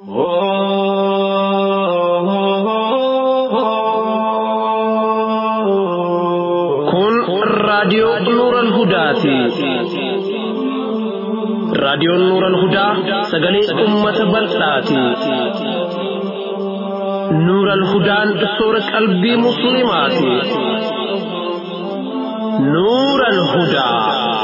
Kun raadiyoo Nuuran Hudaati. Raadiyoon Nuuran Hudaa sagalee uummata bal'aati. Nuuran Hudaan soora qalbii Musliimaati. Nuuran Hudaa.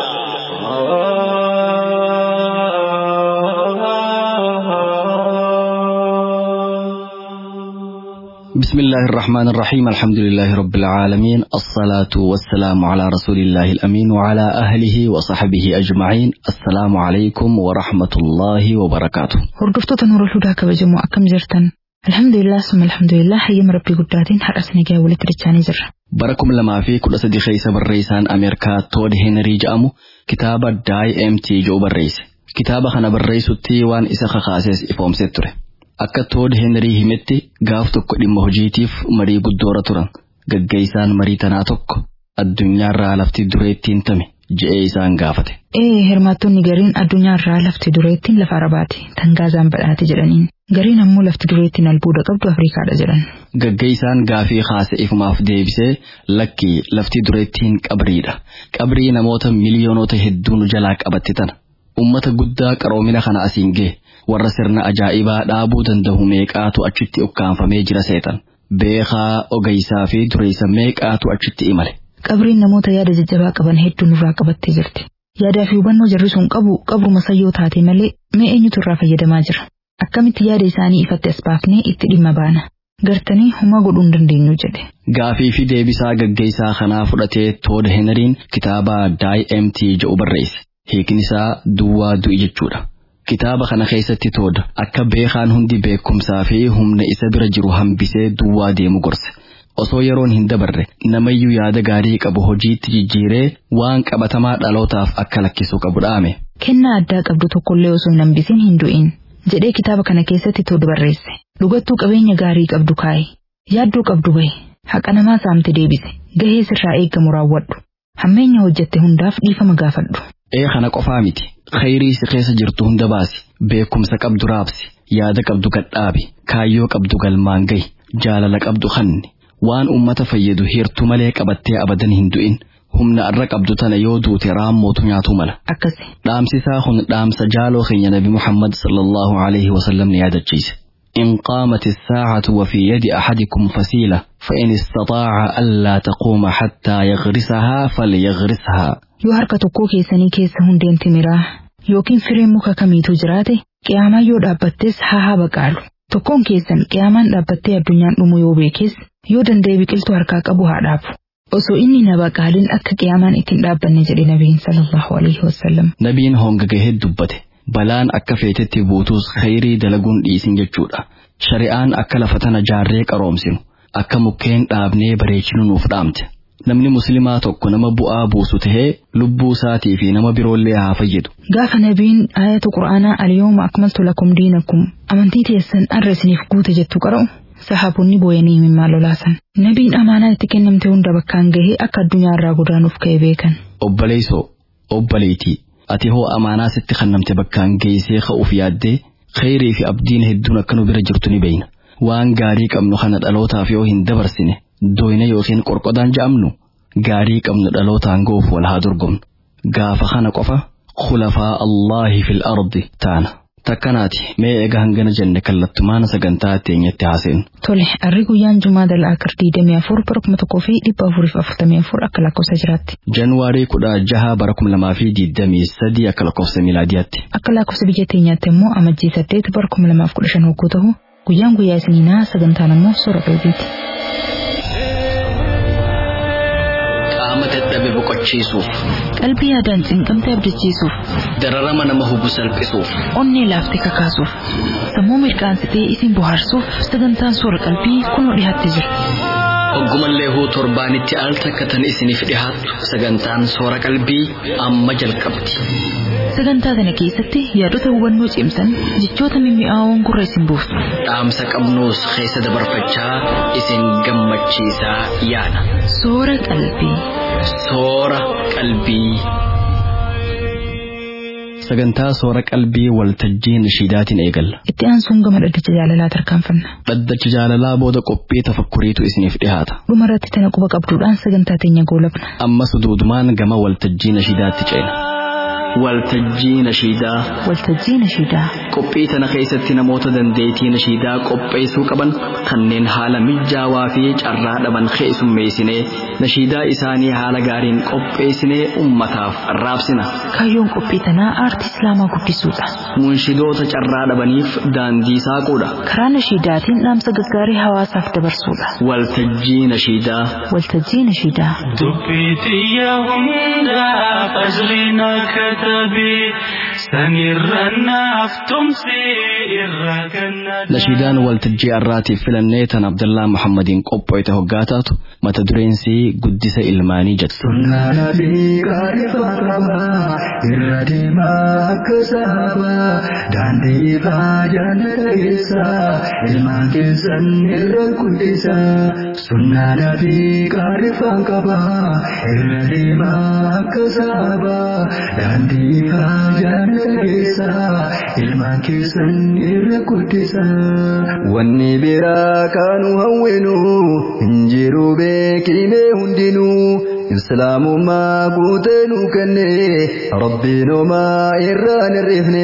بسم الله الرحمن الرحيم الحمد لله رب العالمين الصلاة والسلام على رسول الله الأمين وعلى أهله وصحبه أجمعين السلام عليكم ورحمة الله وبركاته Hordoftoota Nuurul Hudaa kabajamoo akkam jirtan? Alhamdulillah summa alhamdulillah hayyama rabbii guddaatiin har'as nagaa walitti dachaanii jirra. bara kuma lamaa fi kudha sadi keessa barreessaan Ameerikaa Tood Heenrii jedhamu kitaaba DMT jedhu barreesse. Kitaaba kana barreessutti waan isa kakaases ifoomsee ture. Akka Tood Heenrii himetti gaaf tokko dhimma hojiitiif marii guddoora turan. Gaggeessaan marii tanaa tokko addunyaarraa lafti dureettiin tame je'ee isaan gaafate. Ee hirmaattonni gariin addunyaarraa lafti dureettiin lafa arabaati tan gaazaan badhaate jedhaniin. Gariin ammoo lafti dureettiin albuuda qabdu Afrikaadha jedhan. Gaggeessaan gaafii kaase ifumaaf deebisee lakki lafti dureettiin qabriidha. Qabrii namoota miliyoonota hedduun jalaa qabatte tana. Ummata guddaa qaroomina kana asiin ga'e warra sirna ajaa'ibaa dhaabuu danda'u meeqaatu achitti ukkaanfamee jira seetan. Beekaa ogeessaa fi dureessa meeqaatu achitti imale. Qabriin namoota yaada jajjabaa qaban hedduu nurraa qabattee jirti. Yaadaa fi hubannoo jarri sun qabu qabruma sayyoo taate malee mee eenyutu irraa fayyadamaa jira? Akkamitti yaada isaanii ifatti as baafnee itti dhimma baana? Gartanii humaa godhuu hin dandeenyu jedhe. Gaafii fi deebisaa gaggeessaa kanaa fudhatee Tood Heneriin kitaaba DMT jedhu barreesse. Hiikni isaa duwwaa du'i jechuudha. Kitaaba kana keessatti Tood akka beekaan hundi beekumsaa fi humna isa bira jiru hambisee duwwaa deemu gorse. Osoo yeroon hin dabarre namayyuu yaada gaarii qabu hojiitti jijjiiree waan qabatamaa dhalootaaf akka lakkisuu qabu dhaame. Kennaa addaa qabdu tokkollee osoo hin hambisin hin du'in. jedhee kitaaba kana keessatti Tood barreesse. Dhugattuu qabeenya gaarii qabdu kaa'i. Yaadduu qabdu bahe. Haqa namaa saamte deebise. Gahee sirraa eeggamu raawwadhu. Hammeenya hojjette hundaaf dhiifama gaafadhu. Ee kana qofaa miti. Khayrii si keessa jirtu hunda baasi. Beekumsa qabdu raabsi. Yaada qabdu gadhaabi. Kaayyoo qabdu galmaan gahi. Jaalala qabdu hanni. Waan ummata fayyadu hirtu malee qabattee abadan hin du'in. Humna irra qabdu tana yoo duute raammootu nyaatu mala. Akkasi. Dhaamsisaa kun dhaamsa jaaloo keenya Nabi Muhammad sallallahu alaihi wasallam ni yaadachiise. إن قامت الساعة وفي يد أحدكم فسيلة فإن استطاع ألا تقوم حتى يغرسها فليغرسها Yoo harka tokkoo keessanii keessa hundeen timiraa yookiin fireen muka kamiitu jiraate qiyaamaa yoo dhaabbattes haa haa baqaalu. Tokkoon keessan qiyaamaan dhaabbattee addunyaan dhumu yoo beekes yoo danda'e biqiltuu harkaa qabu haa dhaabu. Osoo inni na baqaalin akka qiyaamaan ittiin dhaabbanne jedhe nabiin sallallahu alaihi wasallam. Nabiin honga gahee dubbate. Balaan akka feetetti buutus khayrii dalaguun dhiisin jechuudha. Shari'aan akka lafa tana jaarree qaroomsinu, akka mukkeen dhaabnee bareechinu nuuf dhaamte. Namni muslimaa tokko nama bu'aa buusu tahee lubbuu isaatii fi nama biroollee haa fayyadu. Gaafa nabiin ayatu qura'aanaa al-yawma akmaltu lakum diinakum amantii teessan arra isiniif guute jettu qara'u sahaabonni booyanii mimmaa lolaasan. Nabiin amaanaa itti kennamte hunda bakkaan gahee akka addunyaa irraa godaanuuf ka'e beekan. Obboleessoo, obboleetii, ati hoo amaanaa sitti kennamte bakkaan geessee ka'uuf yaaddee khayrii fi abdiin hedduun akka nu bira jirtu ni beeyna. Waan gaarii qabnu kana dhalootaaf yoo hin dabarsine doyna yookiin qorqodaan ja'amnu gaarii qabnu dhalootaan goof wal haa dorgomnu. Gaafa kana qofa khulafaa Allaahi fil ardi taana. Takkanaati mee egaa hangana jenne kallattumaan sagantaa teenyatti haaseenu. Tole, arri guyyaan Jumaa dal'aakar diidamii afur bara kuma tokkoo fi dhibba afuriif afurtamii afur akka lakkoofsa jiraatti. Januwaarii kudha jaha bara kuma lamaa fi diidamii sadii akka lakkoofsa miilaadiyaatti. Akka lakkoofsa biyya teenyaatti immoo amajjii saddeet bara kuma lamaaf kudha shan hogguu ta'u guyyaan guyyaa isiniinaa sagantaan immoo soora qalbiiti. Qaama dadhabe boqochiisuuf, Qalbii yaadaan cinqamte abdachiisuuf, dararama nama hubu salphisuuf, onnee laaftee kakaasuuf, sammuu mirqaansitee isin bohaarsuuf sagantaan soora qalbii kunoo dhiyaattee jira. Oggumallee huu torbaanitti al takka tan isiniif dhihaattu sagantaan soora qalbii amma jalqabdi. Sagantaa kana keessatti yaadota hubannoo cimsan jechoota mimmi'aawoon gurra isin buusu. Dhaamsa qabnuus keessa dabarfachaa isin gammachiisaa yaada. Soora qalbii. Soora qalbii. sagantaa soora qalbii waltajjii nashiidaatiin eegalla Itti aansuun gama dhaddacha jaalalaa tarkaanfanna. dhaddacha jaalalaa booda qophii tafakkuriitu isiniif dhihaata Dhuma irratti tana quba qabduudhaan sagantaa teenya goolabna. ammas duudumaan gama waltajjii nashiidaatti ceena waltajjii nashiidaa Waltajjii nashiidaa. qophii tana keessatti namoota dandeettii nashiidaa qopheessuu qaban kanneen haala mijaawaa fi carraa dhaban keessummeessinee nashiidaa isaanii haala gaariin qopheessinee ummataaf raabsina Kaayyoon qophii tanaa aartii islaamaa guddisuudha. munshidoota carraa dhabaniif daandii saaquudha Karaa nashiidaatiin dhaamsa gaggaarii hawaasaaf dabarsuudha. waltajjii nashiidaa Waltajjii nashiidaa. Dubbiitiyya hundaa fajriina katabii sanirra naaf tumsi irra ganna. nashiidaan waltajjii har'aatiif filannee tan abdallaa muhammadiin qopho'ite hoggaa taatu mata dureensi guddisa ilmaanii jedhu Sunnaana fi qaarifa qaba irra deemaa akka saaba daandii ifaa jaalala keessa ilmaan keessan irra guddisa. Sunnaana fi qaarifa qaba irra deemaa akka saaba daandii ifaa jaalala keessa ilmaan keessan irra guddisa. Wanni biraa kaanu hawwinu hin jiru beekime hundinuu. islaamummaa guutee nu kenne rabbiin homaa irraan hir'ifne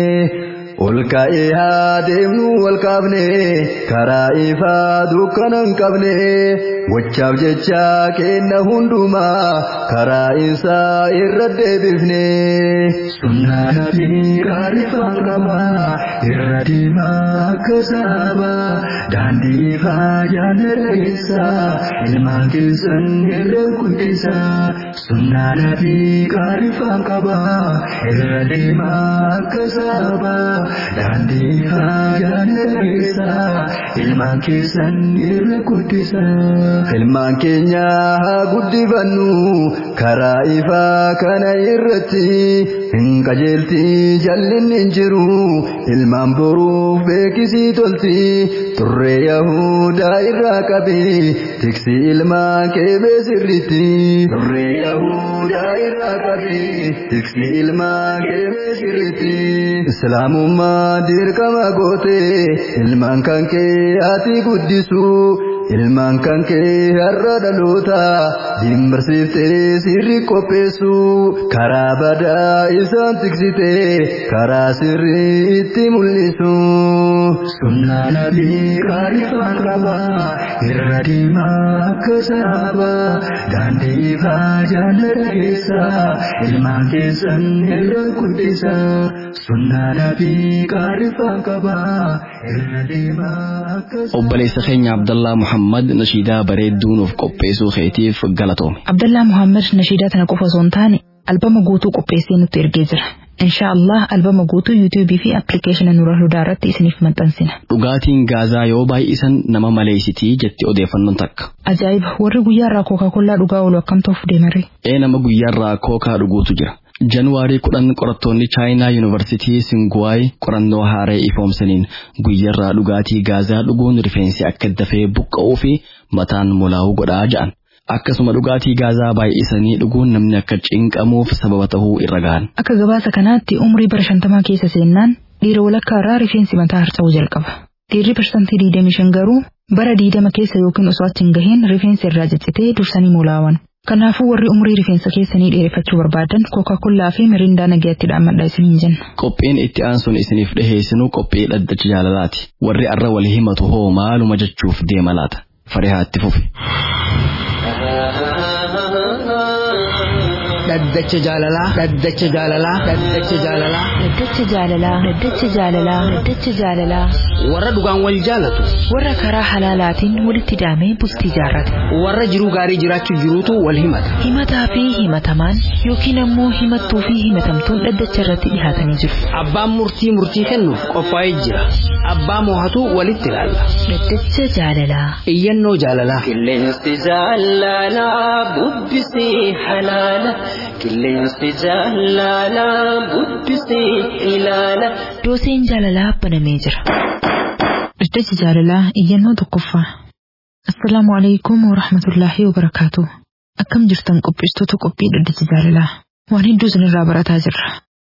ol ka'ee haa deemnu wal qaabne karaa ifaa dukkana hin qabne wachaaf jecha kenna hundumaa karaa isaa irra deebifne. Sunnaana fi qaarifaan qaba irra deemaa akka saaba daandii ifaa jaalala keessa ilmaan keessan irra guddisa. Sunnaana fi qaarifaan qaba irra deemaa akka saaba daandii ifaa jaalala keessa ilmaan keessan irra guddisa. Ilmaan keenya haa guddifannu karaa ifaa kana irratti hin qajeelti jallinni hin jiru ilmaan boruuf beekisii tolti turree yahudaa irraa qabi tiksi ilmaan keebee sirritti turree yahudaa irraa qabi tiksi ilmaan keebee sirritti islaamummaa dirqama goote ilmaan kan kee ati guddisu ilmaan kan kee har'a dhaloota dimbarsiiftee sirri qopheessu karaa badaa isaan tiksite karaa sirri itti mul'isu. Sunnaana fi qaarifaan qaba irra deemaa akka saaba daandii ifaa jaalala keessa ilmaan keessan irra guddisa. Sunnaana fi qaarifaan qaba irra deemaa akka obboleessa keenya abdallaa muhammad nashiidaa bareedduu nuuf qopheessuu keetiif galatoome Abdallaa Muhammad nashiidaa tana qofa osoo hin taane albama guutuu qopheessee nutti ergee jira. Inshaallah albama guutuu yuutuubii fi appilikeeshina nura hudaa irratti isiniif maxxansina. dhugaatiin gaazaa yoo baay'isan nama maleessitii jetti odeeffannoon takka Ajaa'iba warri guyyaa irraa kookaa kollaa dhugaa oolu akkam ta'uuf deemaree. ee nama guyyaarraa kookaa dhuguutu jira januwaarii kudhan qorattoonni chaayinaa yuunivarsitii singuwaay qorannoo haaree ifoomsaniin guyyaarraa dhugaatii gaazaa dhuguun rifeensi akka dafee buqqa'uu fi mataan molaa'uu godhaa ja'an akkasuma dhugaatii gaazaa baay'isanii dhuguun namni akka cinqamuuf sababa ta'uu irra gahan Akka gabaasa kanaatti umrii bara shantamaa keessa seennaan dhiira walakkaa irraa rifeensi mataa harca'uu jalqaba. Dhiirri parsantii digdamii shan garuu bara digdama keessa yookiin osoo achi hin gahiin rifeensi irraa ciccitee dursanii molaawan. Kanaafuu warri umrii rifeensa keessanii dheereffachuu barbaadan kookaa fi mirindaa nagaatti dhaammadha isiniin jenna. qophiin itti aansuun isiniif dhiheessinu qophii dhaddacha jaalalaati warri arra wal himatu hoo maaluma jechuuf deema laata farihaatti fufi dhaddacha jaalalaa dhaddacha jaalalaa dhaddacha jaalalaa Dhaddacha jaalalaa Dhaddacha jaalalaa Dhaddacha jaalalaa warra dhugaan wal jaalatu warra karaa halaalaatiin walitti daamee bultii jaarrate. warra jiruu gaarii jiraachuu jiruutu wal himata Himataa fi himatamaan yookiin ammoo himattuu fi himatamtuun dhaddacha irratti dhihaatanii jiru. abbaan murtii murtii kennuuf qophaa'ee jira abbaa moohatu walitti ilaalla Dhaddacha jaalalaa. iyyannoo jaalalaa Qilleensi jaalalaa bubbisii halaala. Qilleensi jaalalaa bubbisii ilaala. Dooseen jaalalaa banamee jira. Dhaddacha jaalalaa iyyannoo tokkoffaa. Assalaamu alaikum wa rahmatullaahi wa barakaatu. Akkam jirtan qopheessitoota qophii dhaddacha jaalalaa. Waan hedduu isinirraa barataa jirra.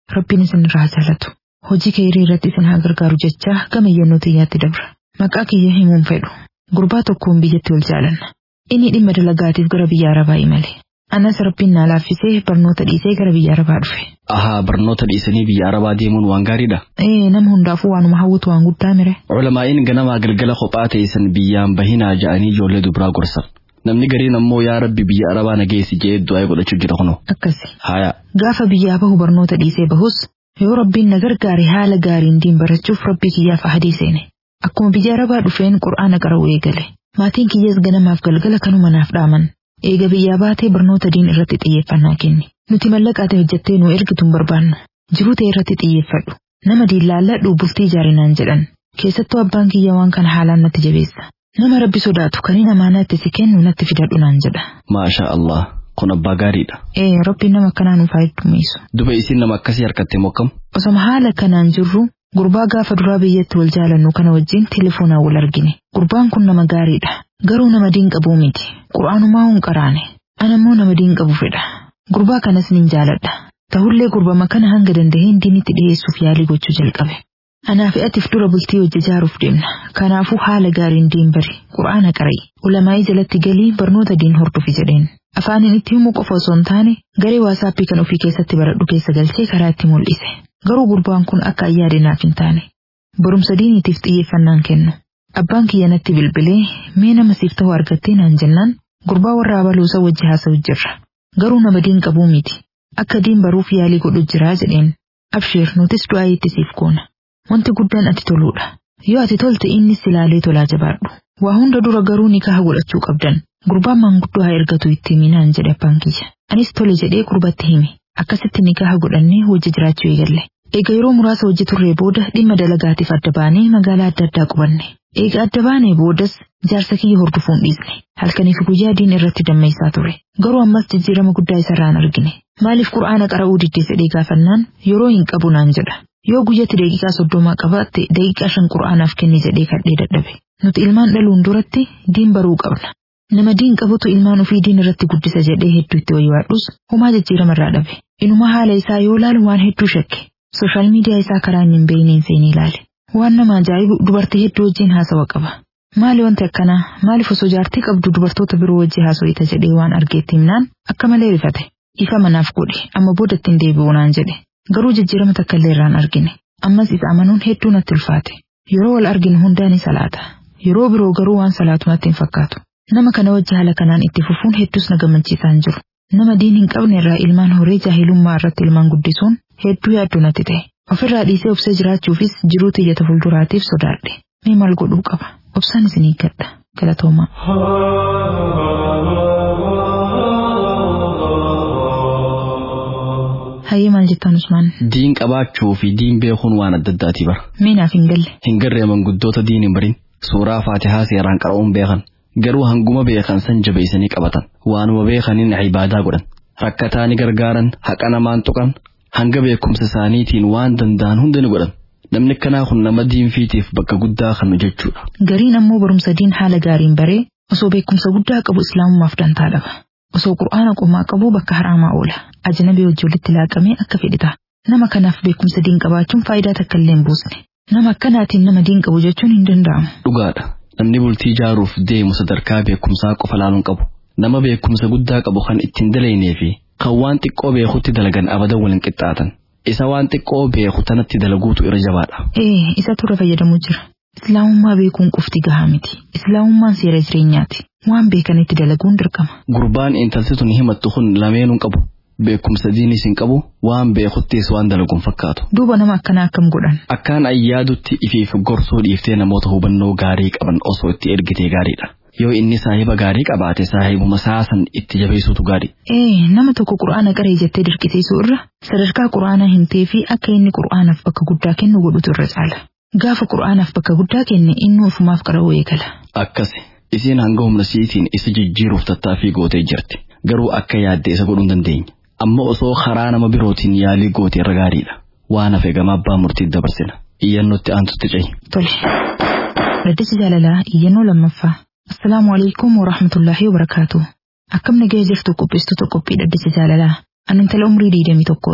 Rabbiin isin irraa jaalatu. Hojii keerii irratti isin haa gargaaru jecha gama iyyannoo xiyyaatti dabra. Maqaa kiyya himuun fedhu. Gurbaa tokkoon biyyatti wal jaalanna. Inni dhimma dalagaatiif gara biyya Arabaa imale. Anas rabbiin naa laaffisee barnoota dhiisee gara biyya Arabaa dhufe. Ahaa barnoota dhiisanii biyya Arabaa deemuun waan gaariidha. Ee nama hundaafuu waanuma hawwatu waan guddaa mire. Culamaa'iin ganamaa galgala kophaa teessan biyyaan bahinaa ja'anii ijoollee dubiraa gorsan. Namni gariin ammoo yaa rabbi biyya Arabaa nageessi jedhee du'aa godhachuu jira kunoo. Akkasi. Haya. Gaafa biyyaa bahu barnoota dhiisee bahus yoo rabbiin na gargaare haala gaariin diin barachuuf rabbii kiyyaaf ahadii seene. Akkuma biyya Arabaa dhufeen qur'aana qara'uu eegale. Maatiin kiyyees ganamaaf galgala kanuma naaf dhaaman. Eega biyyaa baatee barnoota diin irratti xiyyeeffannaa kenni. Nuti mallaqaate hojjettee nu ergitu hin barbaannu. Jiruu ta'e irratti xiyyeeffadhu. Nama diin laalladhu bultii ijaarinaan jedhan. Keessattuu abbaan kiyya waan kana haalaan natti jabeessa. Nama rabbi sodaatu kaniin amaanaa itti si kennu natti fidadhu naan jedha. Maasha Allah. Kun abbaa gaariidha. Ee rabbiin nama akkanaa nuuf haa heddummeessu. Duba isin nama akkasii harkatte mokkam. Osoma haala kanaan jirru gurbaa gaafa duraa biyyatti wal jaalannu kana wajjin telefoonaan wal argine. Gurbaan kun nama gaariidha. Garuu nama diin qabuu miti. Qura'aanumaa hun qaraane. Anammoo nama diin qabu fedha. Gurbaa kanas nin jaaladha. Ta'ullee gurbama kana hanga danda'een diinitti dhiyeessuuf yaalii gochuu jalqabe. Anaa fi atiif dura bultii hojii ijaaruuf deemna. Kanaafuu haala gaariin diin bari. Qura'aana qara'i. Ulamaa'ii jalatti galii barnoota diin hordofi jedheen. Afaaniin itti himuu qofa osoo hin taane garee waasaappii kan ofii keessatti baradhu keessa galchee karaa itti mul'ise. Garuu gurbaan kun akka ayyaade naaf hin taane. Barumsa diiniitiif xiyyeeffannaan kennu. Abbaan kiyya natti bilbilee mee nama siif ta'u argattee naan jennaan gurbaa warra abaluusa wajji haasa'u jirra. Garuu nama diin qabuu miti. Akka diin baruuf yaalii godhu jiraa jedheen. Absheer nutis du'aa itti siif goona. Wanti guddaan ati toluudha. Yoo ati tolte innis ilaalee tolaa jabaadhu. Waa hunda dura garuu nikaha godhachuu qabdan. Gurbaan maanguddoo haa ergatu itti himinaan jedhe abbaan kiyya. Anis tole jedhee gurbatti hime. Akkasitti nikaha godhannee hojii jiraachuu eegalle. Eega yeroo muraasa hojii turree booda dhimma dalagaatiif adda baanee magaalaa adda addaa qubanne. Eega adda baanee boodas jaarsa kiyya hordofuun dhiisne. Halkanii fi guyyaa diin irratti dammeessaa ture. Garuu ammas jijjiirama guddaa isarraan argine. Maaliif qura'aana qara'uu diddee fedhee gaafannaan yeroo hin qabu naan jedha. Yoo guyyatti daqiiqaa soddomaa qabaatte daqiiqaa shan qura'aanaaf kenni jedhee kadhee dadhabe. Nuti ilmaan dhaluun duratti diin baruu qabna. Nama diin qabutu ilmaan ofii diin irratti guddisa jedhee hedduu itti wayyaadhus homaa jijjiirama irraa dhabe. Inuma haala isaa yoo laalu waan hedduu shakke. Sooshaal miidiyaa isaa karaa hin beeyniin seenii ilaale. Waan nama ajaa'ibu dubartii hedduu wajjin haasawa qaba. Maali wanti akkanaa maaliif osoo jaartii qabdu dubartoota biroo wajji haasawita jedhee waan argeetti himnaan akka malee rifate. Ifa manaaf godhe amma booda ittiin deebi'u naan jedhe. Garuu jijjiirama takka illee irraan argine. Ammas isa amanuun hedduu natti ulfaate. Yeroo wal arginu hundaan ni salaata. Yeroo biroo garuu waan salaatu natti hin fakkaatu. Nama kana wajji haala kanaan itti fufuun hedduus na gammachiisaa hin jiru. Nama diin hin qabne irraa ilmaan horee jaahilummaa irratti ilmaan guddisuun hedduu yaaddoo natti ta'e. Ofirraa dhiisee obsee jiraachuufis jiruu tiyyata fuulduraatiif sodaadhe. Mee maal godhuu qaba? Obsaan isin eeggadha. Galatoomaa. Hayyee maal jettaan Usmaan? Diin qabaachuu fi diin beekuun waan adda addaati bara. Mee naaf hin galle. Hin garree manguddoota diin hin barin. Suuraa faatihaa seeraan qara'uun beekan. Garuu hanguma beekan san jabeessanii qabatan. Waanuma beekaniin ibaadaa godhan. Rakkataa ni gargaaran, haqa namaan tuqan, hanga beekumsa isaaniitiin waan danda'an hunda ni godhan. Namni akkanaa kun nama diinfiitiif bakka guddaa kan jechuudha. Gariin ammoo barumsa diin haala gaariin baree osoo beekumsa guddaa qabu islaamummaaf dantaa dhaba. Osoo qur'aana qomaa qabu bakka haraamaa oola. Ajnabii wajji walitti laaqamee akka fedhe ta'a. Nama kanaaf beekumsa diin qabaachuun faayidaa takka illee hin buusne. Nama akkanaatiin nama diin qabu jechuun hin danda'amu. Dhugaadha. Namni bultii ijaaruuf deemu sadarkaa beekumsaa qofa laaluun qabu. Nama beekumsa guddaa qabu kan ittiin dalaynee fi kan waan xiqqoo beekutti dalagan abadan waliin qixxaatan. Isa waan xiqqoo beeku tanatti dalaguutu irra jabaadha. Ee, isatu irra fayyadamuu jira. Islaamummaa beekuun qofti gahaa miti. Islaamummaan seera jireenyaati. Waan beekanitti dalaguun dirqama. Gurbaan intalti tun himattu kun lameenuu qabu. Beekumsa diinis hin qabu waan beekuttis waan dalaguun fakkaatu. Duuba nama akkanaa akkam godhan. Akkaan ayyaadutti ifiif gorsuu dhiiftee namoota hubannoo gaarii qaban osoo itti ergitee gaariidha. Yoo inni saahiba gaarii qabaate saahibuma saasan itti jabeessuutu gaarii. Ee, nama tokko qura'aana qaree jettee dirqisiisuu irra sadarkaa qura'aanaa hin ta'ee fi akka inni qura'aanaaf bakka guddaa kennu godhutu irra caala. Gaafa qura'aanaaf bakka guddaa kenne inni ofumaaf qara'uu eegala. Akkasi isiin hanga humna siitiin isa jijjiiruuf tattaaffii gootee jirti. Garuu akka yaadde isa godhuu hin dandeenya. Amma osoo karaa nama birootiin yaalii goote irra gaariidha. Waan hafe gama abbaa murtiitti dabarsina. Iyyannootti aantutti cehi. Tole. Dhaddacha jaalalaa iyyannoo lammaffaa. Assalaamu alaikum wa rahmatullaahi wa barakaatu. Akkam nagaya jirtu qopheessitoota qophii dhaddacha jaalalaa. Ani intala umrii diidamii tokkooti.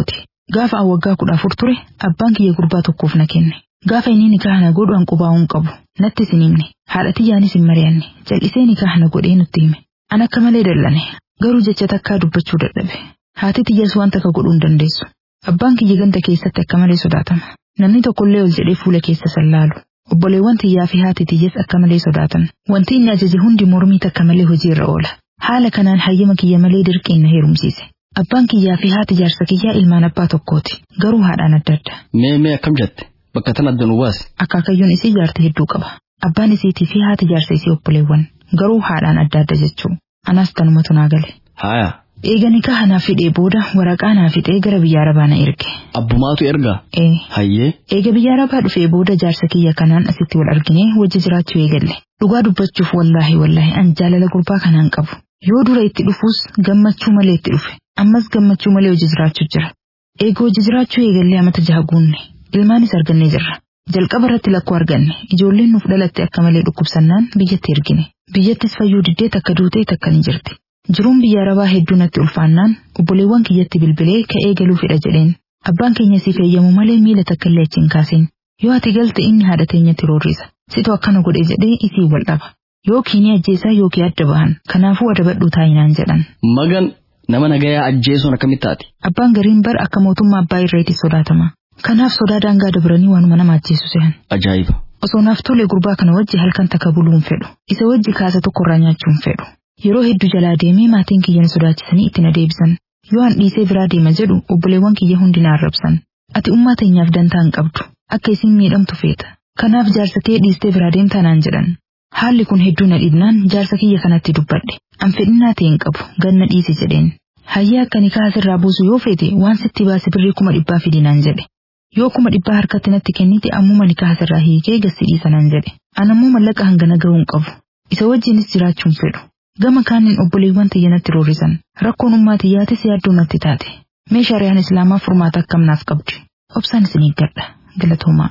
Gaafa an waggaa kudha afur ture abbaan kiyya gurbaa tokkoof na kenne. Gaafa inni nikaa na godhu an qubaa hin qabu. Nattis hin himne. Haadha tiyyaanis hin mari'anne. Jal'isee nikaa na godhee nutti hime. An akka malee dallane. Garuu jecha takkaa dubbachuu dadhabe. Haati tiyyas waan takka godhuu hin dandeessu. Abbaan kiyya ganda keessatti akka malee sodaatama. Namni tokkollee ol jedhee fuula keessa sallaalu. Obboleewwan tiyyaa fi haati tiyyas akka malee sodaatan. Wanti inni ajaje hundi mormii takka malee hojii irra oola. Haala kanaan hayyama kiyya malee dirqiin na heerumsiise. Abbaan kiyyaa fi haati jaarsa kiyyaa ilmaan abbaa tokkooti. Garuu haadhaan adda adda. Mee mee akkam jette bakka tan adda nu baasi. Akaakayyuun isii jaartii hedduu qaba. Abbaan isiitii fi haati jaarsa isii obboleewwan. Garuu haadhaan adda adda jechuu. Anas tanumatu naa gale. Haaya Eega nikaa naaf fidee booda waraqaa naaf fixee gara biyya arabaa na erge. abbumaatu ergaa. Ee. Hayyee Eega biyya arabaa dhufee booda jaarsa kiyya kanaan asitti wal arginee wajji jiraachuu eegalle. Dhugaa dubbachuuf wallaahi wallaahi an jaalala gurbaa kanaan qabu. Yoo dura itti dhufuus gammachuu malee itti dhufe. Ammas gammachuu malee hojii jiraachuu jira. Eega hojii jiraachuu eegallee amata jaha guunne. Ilmaanis argannee jirra. Jalqaba irratti lakkoo arganne. Ijoolleen nuuf dhalatte akka malee dhukkubsannaan biyyatti ergine. Biyyattis fayyuu diddee takka duutee takka ni jirti. Jiruun biyya arabaa hedduu natti ulfaannaan obboleewwan kiyyatti bilbilee ka'ee galuu fedha jedheen. Abbaan keenya siif eeyyamu malee miila takka illee achi hin kaasin. Yoo ati galte inni haadha teenyatti roorrisa. Situ akkana godhe jedhee isii wal dhaba. Yookiin ni ajjeesaa yookiin adda bahan. Kanaafuu adabadhuu taayinaan jedhan. magan nama nagayaa ajjeesuun akkamitti taati. Abbaan gariin bar akka mootummaa abbaa irreetti sodaatama. Kanaaf sodaa daangaa dabranii waanuma nama ajjeesu sehan. Ajaa'iba. Osoo naaf tole gurbaa kana wajji halkan takka buluu hin fedhu. Isa wajji kaasa tokkorraa nyaachuu hin fedhu. Yeroo hedduu jalaa deemee maatiin kiyya na sodaachisanii itti na deebisan. Yoo an dhiisee biraa deema jedhu obboleewwan kiyya hundi na arrabsan. Ati ummaa teenyaaf dantaa hin qabdu. Akka isin miidhamtu feeta. Kanaaf jaarsa kee dhiistee biraa deemtaa naan jedhan. Haalli kun hedduu na dhibnaan jaarsa kiyya kanatti dubbadhe. An fedhinnaa ta'e hin qabu ganna dhiisi jedheen. Hayyaa akka nikaa asirraa buusu yoo feete waan sitti baase birrii kuma dhibbaa fidi naan jedhe. Yoo kuma dhibbaa harkatti natti kennite ammuma nikaa asirraa hiikee gassi dhiisa naan jedhe. An ammoo mallaqa hangana gahuu hin qabu. Isa wajjinis jiraachuu hin fedhu. Gama kaaniin obboleewwan tiyya natti roorrisan. Rakkoon ummaa tiyyaatis yaaddoo natti taate. Mee shari'aan islaamaa furmaata akkam naaf qabdi. Obsaan isin eeggadha. Galatoomaa.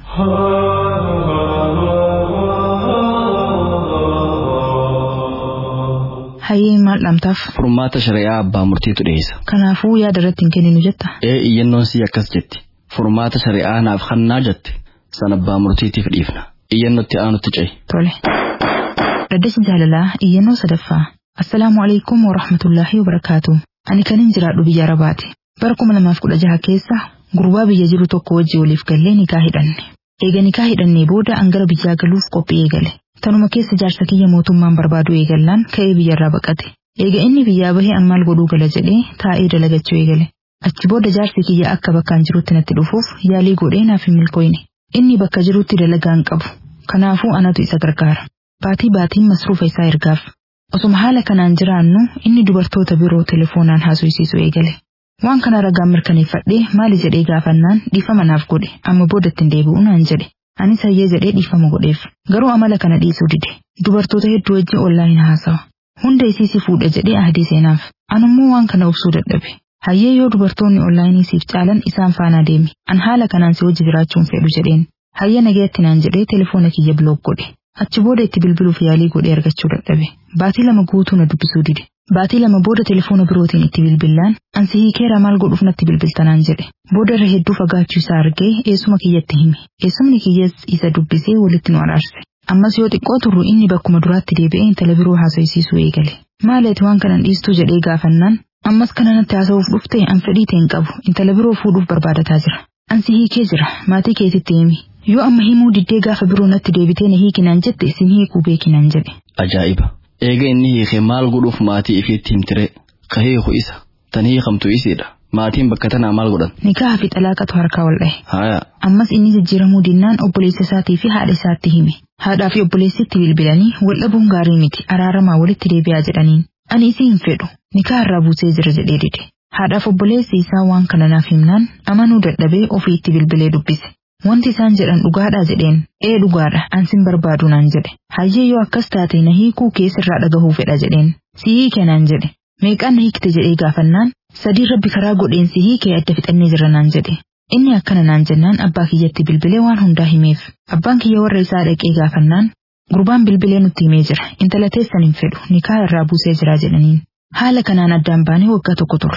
Hayyee maal dhamtaaf? Furmaata shari'aa abbaa murtiitu dhiyeessa. Kanaafuu yaada irratti hin kenninu jetta. Ee iyyannoon sii akkas jetti. Furmaata shari'aa naaf hannaa jette. San abbaa murtiitiif dhiifna. Iyyannootti aanutti ce'i. Tole. Dhaddacha jaalalaa iyyannoo sadaffaa. Assalaamu alaikum wa rahmatullaahi wa barakaatu. Ani kanin jiraadhu biyya Arabaati. Bara kuma lamaaf kudha jaha keessa gurbaa biyya jiru tokko wajji waliif gallee nikaa hidhanne. Eega nikaa hidhannee booda an gara biyyaa galuuf qophii eegale. Tanuma keessa jaarsa kiyya mootummaan barbaadu eegallaan ka'ee biyyarraa baqate. Eega inni biyyaa bahee an maal godhuu gala jedhee taa'ee dalagachuu eegale. Achi booda jaarsi kiyya akka bakkaan jirutti natti dhufuuf yaalii godhee naaf hin milkooyne. Inni bakka jirutti dalagaa hin qabu. Kanaafuu anatu isa gargaara. Baatii baatiin masruufa isaa ergaaf. Osuma haala kanaan jiraannu inni dubartoota biroo telefoonaan haasofsiisu eegale. Waan kana ragaan mirkaneeffadhee maali jedhee gaafannaan dhiifama naaf godhe amma boodatti hin deebi'u naan jedhe. Anis hayyee jedhee dhiifama godheef. Garuu amala kana dhiisuu dide. Dubartoota hedduu wajjin ollaayin haasawa. Hunda isiisii fuudha jedhee ahdii seenaaf. Anummoo waan kana obsuu dadhabe. Hayyee yoo dubartoonni ollaayinii siif caalan isaan faanaa deemi. An haala kanaan si wajji jiraachuun fedhu jedheen. Hayyee nagaatti naan jedhee telefoona kiyya bilook godhe. Achi booda itti bilbiluuf yaalii godhee argachuu dadhabe. Baatii lama guutuu na dubbisuu dide. Baatii lama booda telefoona birootiin itti bilbillaan ansi hiikeera maal godhuuf natti bilbiltanaan jedhe. Booda irra hedduu fagaachuu isaa argee eessuma kiyyatti hime. Eessumni kiyyas isa dubbisee walitti nu araarse. Ammas yoo xiqqoo turru inni bakkuma duraatti deebi'ee intala biroo haasofsiisuu eegale. Maaleeti waan kanan dhiistuu jedhee gaafannaan ammas kana natti haasa'uuf dhufte an fedhii ta'e hin qabu intala biroo fuudhuuf barbaadataa jira. Ansi hiikee jira maatii keetitti himi. Yoo amma himuu diddee gaafa biroo natti deebitee na hiikinaan jette isin hiikuu beekinaan jedhe. Ajaa'iba. Eega inni hiikee maal godhuuf maatii ifiitti himtire. Ka hiiku isa. Tan hiikamtu isiidha. Maatiin bakka tanaa maal godhan? Nikaa fi xalaaqatu harkaa wal dhahe. Haaya. Ammas inni jijjiiramuu dinnaan obboleessa isaatii fi haadha isaatti hime. Haadhaa fi obboleessitti bilbilanii wal dhabuun gaarii miti araaramaa walitti deebi'aa jedhaniin. Ani isii hin fedhu. Nikaa irraa buusee jira jedhee dide. Haadhaaf obboleessi isaa waan kana naaf himnaan amanuu dadhabee ofii itti bilbilee dubbise. Wanti isaan jedhan dhugaadhaa jedheen ee dhugaadha ansin barbaadu naan jedhe hayyee yoo akkas taate na hiikuu keessirraa dhagahuu fedha jedheen si hiike naan jedhe meeqaan na hiikte jedhee gaafannaan sadii rabbi karaa godheen si hiikee adda fixannee jira naan jedhe inni akkana naan jennaan abbaa kiyyatti bilbilee waan hundaa himeef abbaan kiyya warra isaa dhaqee gaafannaan gurbaan bilbilee nutti himee jira intala teessan hin fedhu nikaa irraa buusee jira jedhaniin haala kanaan addaan baanee waggaa tokko turre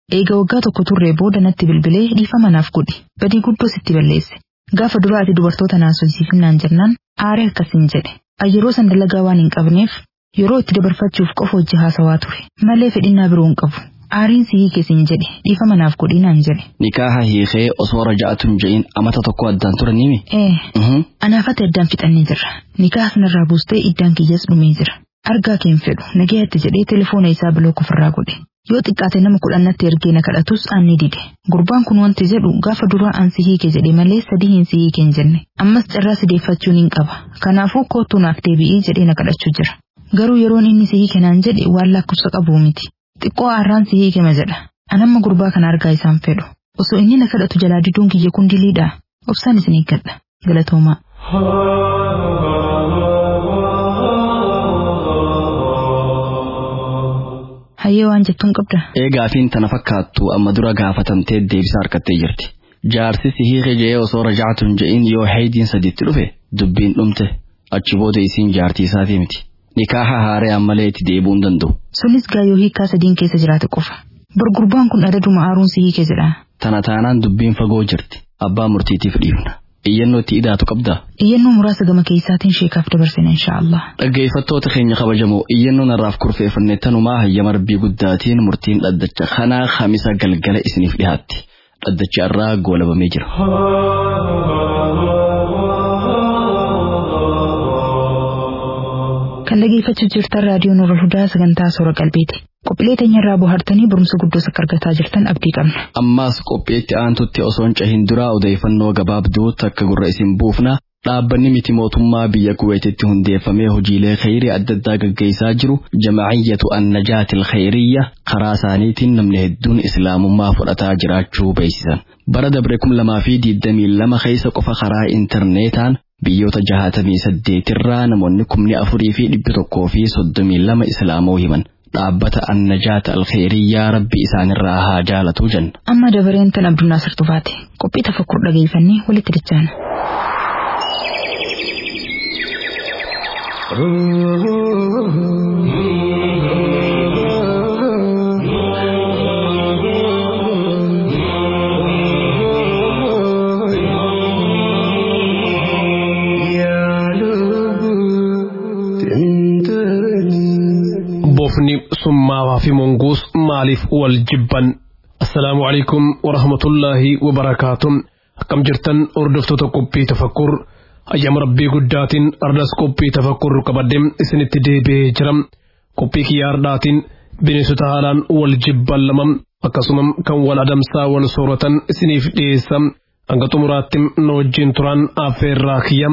Eega waggaa tokko turree booda natti bilbilee dhiifama naaf godhi. Badii guddoo sitti balleesse. Gaafa duraa ati dubartoota naasosiifnaan jennaan aaree akkasiin jedhe. Ani yeroo san dalagaa waan hin qabneef yeroo itti dabarfachuuf qofa hojii haasawaa ture. Malee fedhinnaa biroo hin qabu. Aariin si hiikesiin jedhe dhiifama naaf godhi naan jedhe. Nikaaha hiikee osoo raja'atun je'in amata tokko addaan turanimi. Ee. Anaafate addaan fixannee jirra. Nikaaha kanarraa buustee iddaan kiyyas dhumee jira. Argaa keen fedhu nagayaatti jedhee telefoona isaa bilooka ofirraa godhe. Yoo xiqqaate nama kudhannatti ergee na kadhatus aanni dide. Gurbaan kun wanti jedhu gaafa duraa aan si hiike jedhe malee sadii hin si hiike hin jenne. Ammas carraa si deeffachuun hin qaba. Kanaafuu kootuu naaf deebi'ii jedhee na kadhachuu jira. Garuu yeroon inni si hiike naan jedhe waan lakkoofsa qabu miti. Xiqqoo aarraan si hiikema jedha. Anamma gurbaa kana argaa isaan fedhu. Osoo inni na kadhatu jalaa diduun kiyya kun diliidha. Obsaan isin eeggadha. Galatoomaa. Hayyee waan jettuun qabda. Eegaafiin tana fakkaattu amma dura gaafatamtee deebisa harkattee jirti. Jaarsi si hiike je'ee osoo raja'atun je'in yoo haydiin sadiitti dhufe dubbiin dhumte achi booda isiin jaartii isaatii miti. Nikaaha haaree ammalee itti deebi'uu hin danda'u. Sunis gaayoo hiikaa sadiin keessa jiraate qofa. Bargurbaan kun adaduma aaruun si hiike jedha. Tana taanaan dubbiin fagoo jirti. Abbaa murtiitiif dhiifna. Iyyannoo itti idaatu qabdaa. Iyyannoo muraasa gama keessaatiin sheekaaf dabarsina inshaallah. Dhaggeeffattoota keenya kabajamoo iyyannoo narraaf kurfeeffanne tanumaa hayyama rabbii guddaatiin murtiin dhaddacha kanaa hamisa galgala isiniif dhihaatti. Dhaddachi irraa goolabamee jira. Kan dhageeffachuu jirtan raadiyoo Nuura Hudaa sagantaa soora qalbiiti. Qophiilee teenyarraa bohaartanii barumsa guddoos akka argataa jirtan abdii qabna. Ammaas qophiitti aantutti osoon cahin duraa odeeffannoo gabaabduu takka gurra isin buufna. Dhaabbanni miti mootummaa biyya Kuweetitti hundeeffamee hojiilee khayrii adda addaa gaggeessaa jiru jama'iyyatu annajaatil khayriyya karaa isaaniitiin namni hedduun islaamummaa fudhataa jiraachuu beeksisan. Bara dabre kum lamaa fi diidamii lama keessa qofa karaa intarneetaan biyyoota jahatamii saddeetirraa namoonni kumni afurii fi dhibbi tokkoo fi soddomii lama islaamoo himan. Dhaabbata annajaata alkheeriyyaa rabbi isaanirraa haa jaalatu jenna. Amma dabareen tan Abdunnaasir Tufaati. Qophii tafakkur dhageeffannee walitti dachaana. bofni summaawaa fi monguus maaliif wal jibban assalaamu alaikum warahmatullaahi wabarakaatuh akkam jirtan hordoftoota qophii tafakkur ayyama rabbii guddaatiin ardas qophii tafakkur qabadde isinitti deebi'ee jira qophii kiyyaa ardaatiin bineensota haalaan wal jibban lama akkasuma kan wal adamsaa wal sooratan isiniif dhiyeessa hanga xumuraatti nu wajjin turan affeerraa kiyya.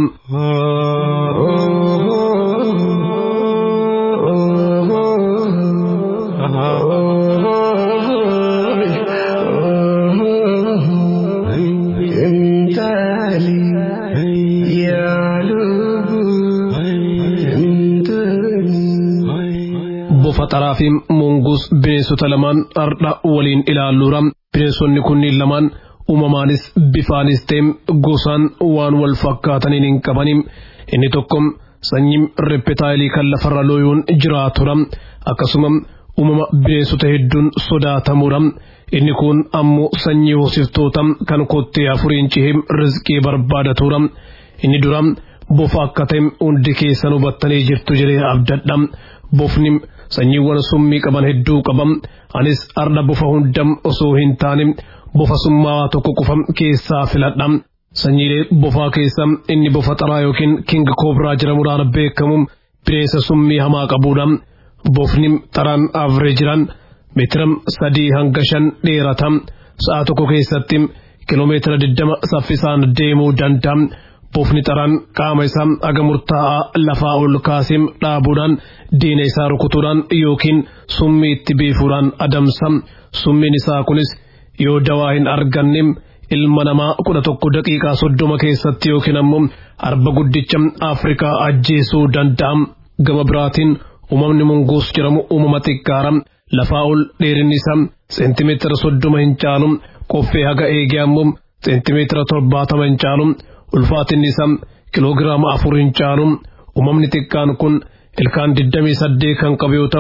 bofa fi monguus bineensota lamaan ardha waliin ilaalluura bineensonni kunniin lamaan uumamaanis bifaanis ta'e gosaan waan wal fakkaataniin hin qabanin inni tokko sanyii reppetaayilii kan lafarra looyuun jiraatudha akkasuma uumama bineensota hedduun sodaatamuudha inni kun ammoo sanyii hoosiftoota kan kottee afuriin cihee rizqii barbaadatuudha inni dura bofa akka ta'e hundi keessan hubattanii jirtu jedhee abdadha bofni sanyiiwwan summii qaban hedduu qabam anis arda bofa hundam osoo hin taane bofa summaawaa tokko qofa keessaa filadha sanyiilee bofaa keessa inni bofa xaraa yookiin king koobraa jedhamuudhaan beekamu bineensa summii hamaa qabuudha bofni xaraan avreejiraan meetira sadii hanga shan dheerata sa'a tokko keessatti kiloomeetira digdama saffisaan deemuu danda'a. bofni xaraan qaama isaa aga murtaa'aa lafaa ol kaasee dhaabuudhaan diina isaa rukutuudhaan yookiin summii itti biifuudhaan adamsa summiin isaa kunis yoo dawaa hin arganne ilma namaa kudha tokko daqiiqaa soddoma keessatti yookiin ammoo arba guddicha afrikaa ajjeesuu danda'a gama biraatiin uumamni mongoos jedhamu uumama xiqqaara lafaa ol dheerinni isaa seentimeetira soddoma hin caalu qoffee haga eegee ammoo seentimeetira torbaatama hin caalu ulfaatinni isaa kiloogiraama afur hin caalu uumamni xiqqaan kun ilkaan digdamii saddeet kan qabu yoo ta'u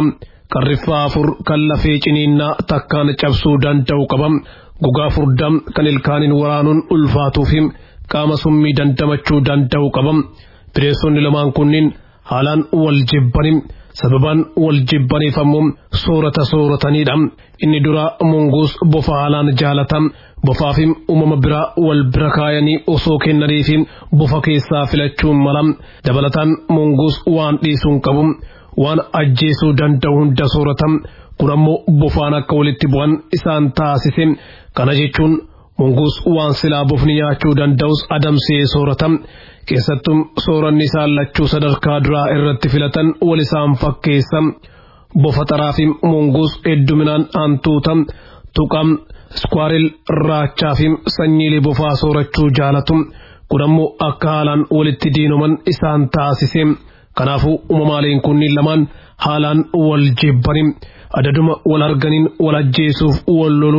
qarriffaa afur kan lafee ciniinnaa takkaan cabsuu danda'u qaba gogaa furdaa kan ilkaaniin waraanuun ulfaatuu fi qaama summii dandamachuu danda'u qaba bineensonni lamaan kunniin haalaan wal jibbanii sababaan wal jibbaniif ammoo soorata sooratanidha inni dura munguus bofa haalaan jaalata bofaa fi uumama biraa wal bira kaayanii osoo kennaniif bofa keessaa filachuun mala dabalataan munguus waan dhiisuun qabu waan ajjeesuu danda'u hunda soorata kun ammoo bofaan akka walitti bu'an isaan taasise kana jechuun munguus waan silaa bofni nyaachuu danda'us adamsee soorata keessattuu sooranni isaan lachuu sadarkaa duraa irratti filatan wal isaan fakkeessa bofa xaraa fi munguus hedduminaan hantuuta tuqam skwaaril raachaa fi sanyiilee bofaa soorachuu jaalatu kun ammoo akka haalaan walitti diinoman isaan taasise kanaafuu uumamaaleen kunniin lamaan haalaan wal jibbanii adaduma wal arganiin wal ajjeesuuf wal lolu.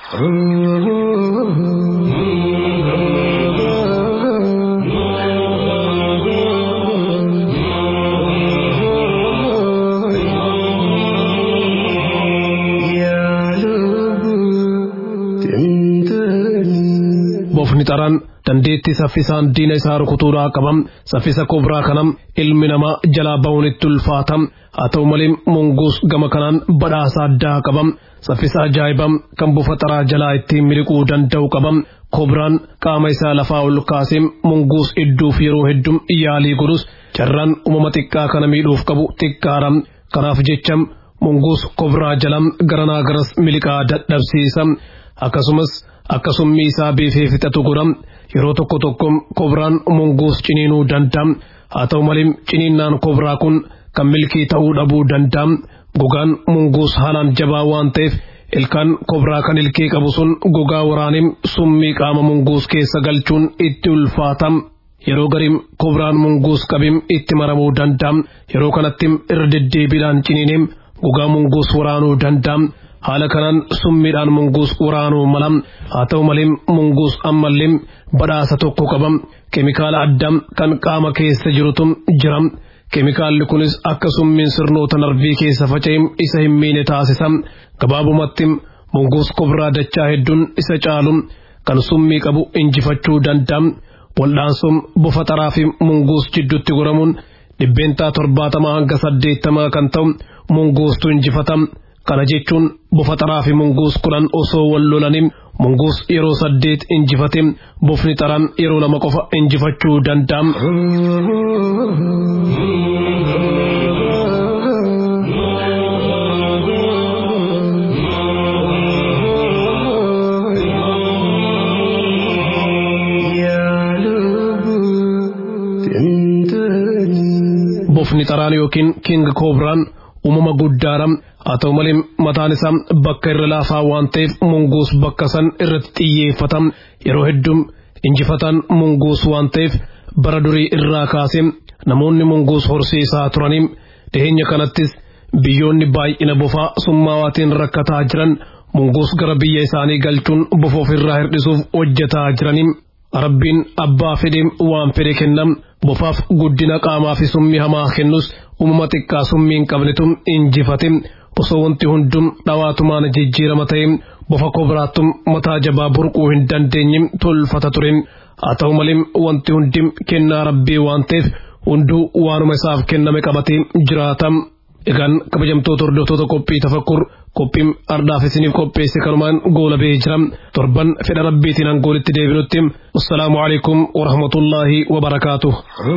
bofni xaraan dandeettii saffisaan diina isaa rukutuudhaa qabam saffisa kobraa kanam ilmi namaa jalaa ba'uun itti ulfaatam haa ta'u malee munguus gama kanaan badhaasa addaa qabam saffisa ajaa'ibam kan bofa xaraa jalaa ittiin miliquu danda'u qabam kobraan qaama isaa lafaa ol kaasee munguus idduuf yeroo hedduu yaalii godhus carraan uumama xiqqaa kana miidhuuf qabu xiqqaadha kanaaf jecham munguus kobraa jalam garanaa garas miliqaa dadhabsiisa akkasumas akka summii isaa beefee fixatu godham yeroo tokko tokko kobraan munguus ciniinuu danda'a haa ta'u malee ciniinnaan kobraa kun kan milkii ta'uu dhabuu danda'a gogaan munguus haalaan jabaa waan ta'eef ilkaan kobraa kan ilkee qabu sun gogaa waraanee summii qaama munguus keessa galchuun itti ulfaata yeroo gariin kobraan munguus qabim itti maramuu danda'a yeroo kanatti irra deddeebiidhaan ciniinee gogaa munguus waraanuu danda'a. haala kanaan summiidhaan munguus waraanuu mala haa ta'u malee munguus ammallee badhaasa tokko qaba keemikaala addaa kan qaama keessa jirutu jira keemikaalli kunis akka summiin sirnoota narvii keessa faca'e isa hin miine taasisa gabaabumatti munguus kobraa dachaa hedduun isa caalu kan summii qabu injifachuu danda'a waldhaansoon bofa xaraa fi munguus jidduutti goramuun dhibbeentaa torbaatamaa hanga saddeettamaa kan ta'u munguustu injifata. kana jechuun bofa xaraa fi munguus kudhan osoo wal lolanii munguus yeroo saddeet injifate bofni xaraan yeroo lama qofa injifachuu danda'a. bofni xaraan yookiin king koobraan uumama guddaadha haa ta'u malee mataan isaa bakka irra laafaa waan ta'eef munguus bakka san irratti xiyyeeffata yeroo hedduu injifatan munguus waan ta'eef bara durii irraa kaasee namoonni munguus horsiisaa turanii dhiheenya kanattis biyyoonni baay'ina bofaa summaawaatiin rakkataa jiran munguus gara biyya isaanii galchuun bofa ofirraa hirdhisuuf hojjetaa jiranii rabbiin abbaa fedhe waan fedhe kennam bofaaf guddina qaamaa fi summii hamaa kennus uumama xiqqaa summii hin qabnetu injifate osoo wanti hundum dhawaatumaan jijjiirama ta'e bofa kobraattum mataa jabaa burquu hin dandeenye tolfata ture haa ta'u malee wanti hundi kennaa rabbii waan ta'eef hunduu waanuma isaaf kenname qabatee jiraata. Egaan kabajamtoota hordoftoota qophii tafakkur qophiin ardaaf isiniif qopheesse kanumaan goola ba'ee jira torban fedha rabbiitiin angoolitti deebinutti wassalaamu alaikum warahmatullaahi wabarakaatuh.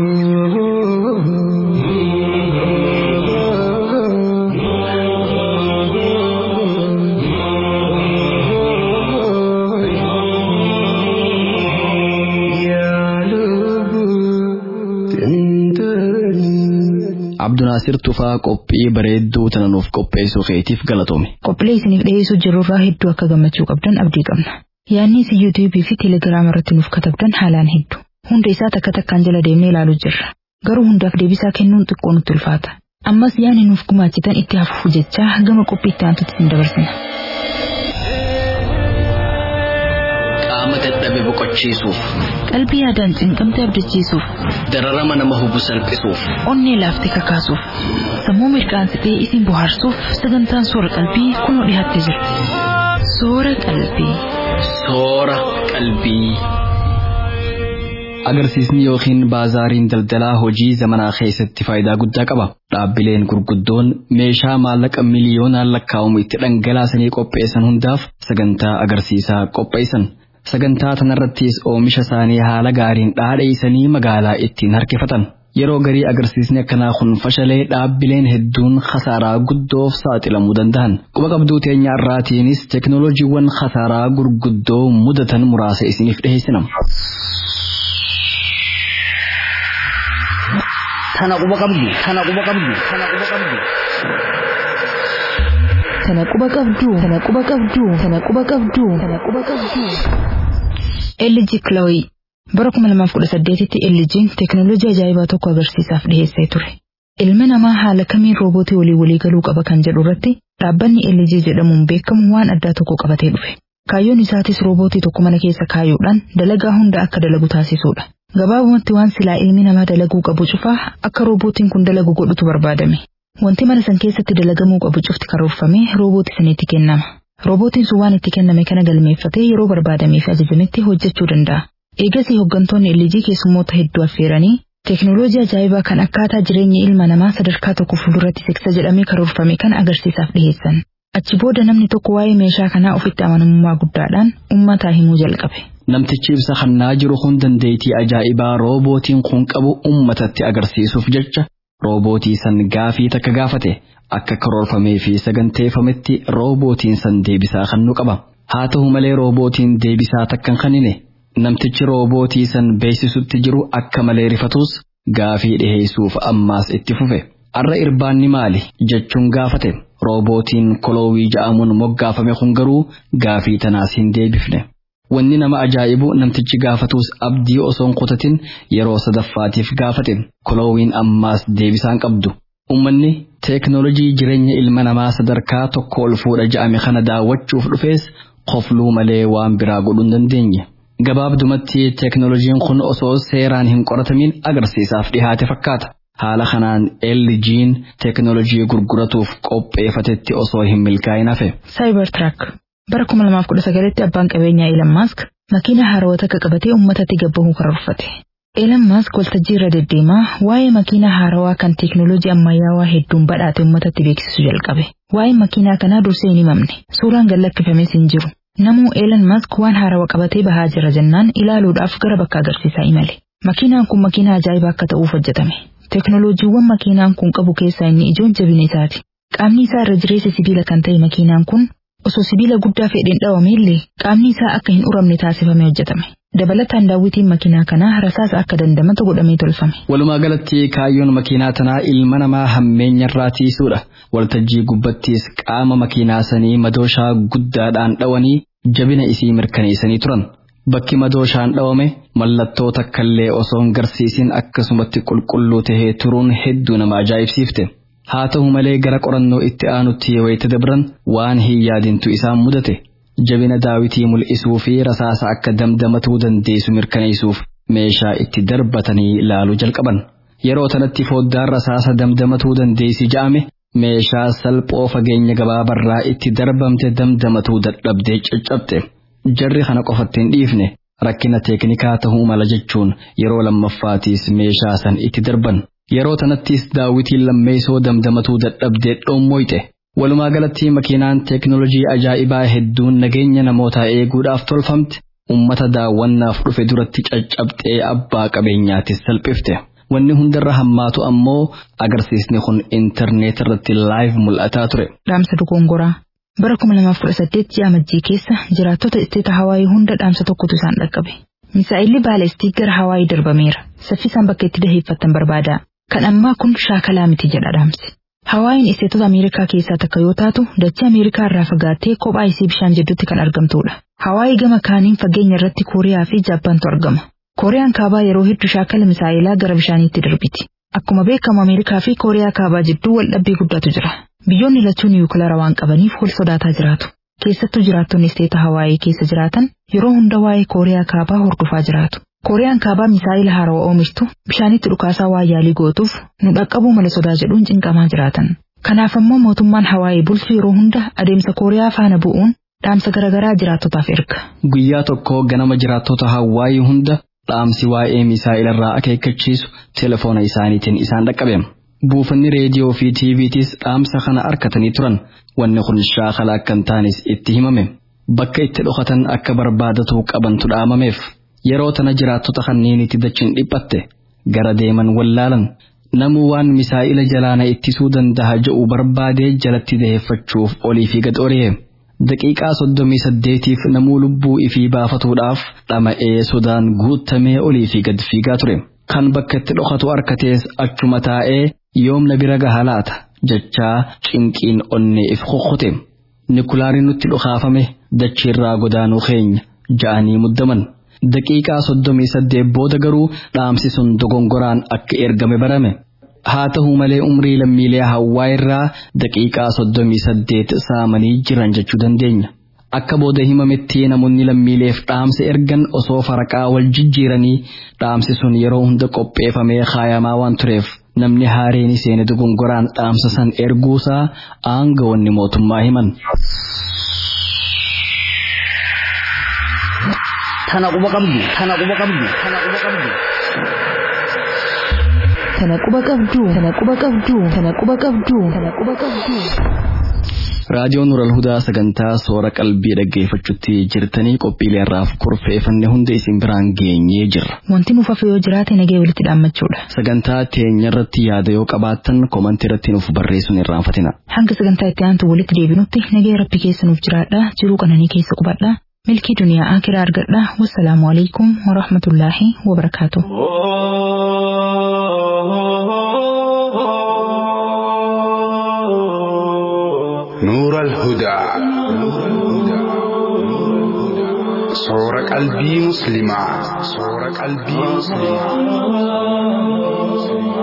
Abdunaasir Tufaa qophii bareedduu tana nuuf qopheessuu keetiif galatoome. Qophiilee isiniif dhiyeessuu jirurraa hedduu akka gammachuu qabdan abdii qabna. Yaadni isin yuutuubii fi teelegiraama irratti nuuf katabdan haalaan hedduu. Hunda isaa takka takkaan jala deemnee ilaaluu jirra. Garuu hundaaf deebisaa kennuun xiqqoo nutti ulfaata. Ammas yaadni nuuf gumaachitan itti hafuuf jechaa gama qophii itti aantutti isin dabarsina. Qaama dadhabe boqochiisuuf Qalbii yaadaan cinqamte abdachiisuuf, dararama nama hubu salphisuuf onnee laaftee kakaasuuf, sammuu mirqaansitee isin bohaarsuuf sagantaan soora qalbii kunoo dhiyaattee jirti. Soora qalbii. soora qalbii. Agarsiisni yookiin baazaariin daldalaa hojii zamanaa keessatti faayidaa guddaa qaba. Dhaabbileen gurguddoon meeshaa maallaqa miliyoonaan lakkaa'amu itti dhangalaasanii qopheessan hundaaf sagantaa agarsiisaa qopheessan. Sagantaa tanarrattis oomisha isaanii haala gaariin dhaadheessanii magaalaa ittiin harkifatan. Yeroo garii agarsiisni akkanaa kun fashalee dhaabbileen hedduun khasaaraa guddoof saaxilamuu danda'an. Quba qabduu teenya irraatiinis teeknooloojiiwwan khasaaraa gurguddoo mudatan muraasa isiniif dhiheessina. Tana quba qabdu, tana quba qabdu, tana quba qabdu. Tana quba qabdu, tana quba qabdu, tana quba qabdu, tana quba qabdu. LG Chloe bara 2018tti LG'n teeknooloojii ajaa'ibaa tokko agarsiisaaf dhiheessee ture. Ilmi namaa haala kamiin roobootii walii walii galuu qaba kan jedhu irratti dhaabbanni LG jedhamuun beekamu waan addaa tokko qabatee dhufe. Kaayyoon isaatis roobootii tokko mana keessa kaayuudhaan dalagaa hunda akka dalagu taasisuudha. Gabaabumatti waan silaa ilmi namaa dalaguu qabu cufaa akka roobootiin kun dalagu godhutu barbaadame. Wanti mana san keessatti dalagamuu qabu cufti karoorfamee roobootii sanitti kennama. Roobootiin sun waan itti kenname kana galmeeffatee yeroo barbaadamee fi ajajametti hojjechuu danda'a. Eegasii hooggantoonni LG keessummoota hedduu affeeranii teeknooloojii ajaa'ibaa kan akkaataa jireenya ilma namaa sadarkaa tokko fuulduratti siksa jedhamee karoorfame kana agarsiisaaf dhiheessan. Achi booda namni tokko waa'ee meeshaa kanaa ofitti amanamummaa guddaadhaan uummataa himuu jalqabe. Namtichi ibsa hannaa jiru kun dandeettii ajaa'ibaa roobootiin kun qabu uummatatti agarsiisuuf jecha roobootii san gaafii takka gaafate akka karoorfamee fi saganteeffametti roobootiin san deebisaa kennuu qaba. Haa ta'u malee roobootiin deebisaa takka hin kennine namtichi roobootii san beeksisutti jiru akka malee rifatus gaafii dhiheessuuf ammaas itti fufe. Arra irbaanni maali jechuun gaafate roobootiin koloowii ja'amuun moggaafame kun garuu gaafii tanaas hin deebifne. Wanni nama ajaa'ibu namtichi gaafatus abdii osoon kutatin yeroo sadaffaatiif gaafate koloowiin ammaas deebisaan qabdu. Uummanni teeknoolojii jireenya ilma namaa sadarkaa tokko ol fuudha ja'ame kana daawwachuuf dhufees qofluu malee waan biraa godhuu hin dandeenye. Gabaabdumatti teeknoolojiin kun osoo seeraan hin qoratamin agarsiisaaf dhihaate fakkaata. Haala kanaan LG'n teeknoolojii gurguratuuf qopheeffatetti osoo hin milkaa'in hafe. Cybertruck bara 2019tti abbaan qabeenyaa Elon Musk makiina haarawaa takka qabatee uummatatti gabbahuu karoorfate. Elon Musk waltajjii irra deddeemaa waa'ee makiinaa haarawaa kan teeknooloojii ammayyaawaa hedduun badhaate uummatatti beeksisuu jalqabe. Waa'een makiinaa kanaa dursee hin himamne. Suuraan gallakkifames hin jiru. Namuu Elon Musk waan haarawaa qabatee bahaa jira jennaan ilaaluudhaaf gara bakka agarsiisaa imale. Makiinaan kun makiinaa ajaa'ibaa akka ta'uuf hojjetame. Teeknooloojiiwwan makiinaan kun qabu keessaa inni ijoon jabina isaati. Qaamni isaa irra jireessa sibiila kan ta'e makiinaan kun osoo sibiila guddaa fedheen dhawame illee qaamni isaa akka hin uramne taasifamee hojjetame. Dabalataan daawwitiin makiinaa kanaa rasaasa akka dandamatu godhamee tolfame. Walumaa galatti kaayyoon makiinaa tanaa ilma namaa hammeenyarraa tiisuudha. Waltajjii gubbattis qaama makiinaa sanii madooshaa guddaadhaan dhawanii jabina isii mirkaneessanii turan. Bakki madooshaan dhawame mallattoo takkallee osoo hin garsiisin akkasumatti qulqulluu tahee turuun hedduu nama ajaa'ibsiifte. Haa ta'u malee gara qorannoo itti aanutti yoo itti dabran waan hin yaadintu isaan mudate. Jabina daawitii mul'isuu fi rasaasa akka damdamatuu dandeessu mirkaneessuuf meeshaa itti darbatanii ilaaluu jalqaban. Yeroo tanatti foddaan rasaasa damdamatuu dandeessi ja'ame meeshaa salphoo fageenya gabaabarraa itti darbamte damdamatuu dadhabdee caccabte. Jarri kana qofatti hin dhiifne rakkina teeknikaa ta'uu mala jechuun yeroo lammaffaatiis meeshaa san itti darban. Yeroo tanattis daawwitiin lammeessoo damdamatuu dadhabdee dhoommoyte. Walumaa galatti makiinaan teeknoolojii ajaa'ibaa hedduun nageenya namootaa eeguudhaaf tolfamte ummata daawwannaaf dhufe duratti caccabxee abbaa qabeenyaatis salphifte. Wanni hundarra hammaatu ammoo agarsiisni kun intarneet irratti laayiv mul'ataa ture. Dhaamsa dogongoraa. Bara 2018 ji'a Majjii keessa jiraattota isteeta Hawaayii hunda dhaamsa tokkotu isaan dhaqqabe. Misaa'illi baaleestii gara Hawaayii darbameera. Saffisaan bakka itti daheeffatan barbaada. Kan ammaa kun shaakalaa miti jedha dhaamsi. Hawaayiin isteetota Ameerikaa keessaa takka yoo taatu dachee Ameerikaa irraa fagaattee kophaa isii bishaan jidduutti kan argamtudha. Hawaayii gama kaaniin fageenya irratti Kooriyaa fi Jaappaantu argama. Kooriyaan kaabaa yeroo hedduu shaakala misaa'ilaa gara bishaaniitti darbiti. Akkuma beekamu Ameerikaa fi Kooriyaa kaabaa jidduu wal dhabbii guddaatu jira. Biyyoonni lachuun niwukilaara waan qabaniif wal sodaataa jiraatu. Keessattuu jiraattonni isteeta Hawaayii keessa jiraatan yeroo hunda waa'ee Kooriyaa kaabaa hordofaa jiraatu. Kooriyaan kaabaa misaa'ila haarawaa oomishtu bishaanitti dhukaasaa waa yaalii gootuuf nu dhaqqabuu malee sodaa jedhuun cinqamaa jiraatan. Kanaaf ammoo mootummaan Hawaayii bulchu yeroo hunda adeemsa Kooriyaa faana bu'uun dhaamsa garaagaraa jiraattotaaf erga. Guyyaa tokko ganama jiraattota Hawaayii hunda dhaamsi waa'ee misaa'ilarraa akeekkachiisu telefoona isaaniitiin isaan dhaqqabeema. Buufanni reediyoo fi tiiviitis dhaamsa kana arkatanii turan wanni kun shaakala akka hin taanes itti himame. Bakka itti dhokatan akka barbaadatu qabantu dhaamameef. Yeroo tana jiraattota kanneenitti dachiin dhiphatte gara deeman wallaalan namuu waan misaa'ila jalaana ittisuu danda'a jedhu barbaadee jalatti daheeffachuuf olii fi gad ori'e. Daqiiqaa soddomii saddeetiif namuu lubbuu ifii baafatuudhaaf dhama'ee sodaan guutamee olii fi gad fiigaa ture. Kan bakka itti dhokatu arkatees achuma taa'ee yoomna bira gaha laata jechaa cinqiin onnee if kokkote. Nikulaariin nutti dhukaafame dachiirraa godaanuu keenya ja'anii muddaman. Daqiiqaa soddomii saddeet booda garuu dhaamsi sun dogongoraan akka ergame barame. Haa ta'u malee umrii lammiilee hawaa irraa daqiiqaa soddomii saddeet saamanii jiran jechuu dandeenya. Akka booda himametti namoonni lammiileef dhaamsa ergan osoo faraqaa wal jijjiiranii dhaamsi sun yeroo hunda qopheeffamee kaayamaa waan tureef namni haareen seene dogongoraan dhaamsa san erguusaa aangawoonni mootummaa himan. Tana quba qabdu, tana quba qabdu, tana quba qabdu. Tana quba qabdu, tana quba qabdu, tana quba qabdu, tana quba qabdu. Raadiyoon Nural Hudaa sagantaa soora qalbii dhaggeeffachuutti jirtanii qophiilee irraaf kurfeeffanne hunda isin biraan geenyee jirra. Wanti nuuf hafe yoo jiraate nagee walitti dhaammachuudha. Sagantaa teenya irratti yaada yoo qabaattan komantii irratti nuuf barreessuun irraanfatina. Hanga sagantaa itti aantu walitti deebinutti nagee rabbi keessa nuuf jiraadha jiruu qananii keessa qubadha. milkii duniyaa akiraa argadha wassalaamu alaikum warahmatullaahi wabarakaatu. نور الهدى صور قلبي مسلما صور قلبي مسلما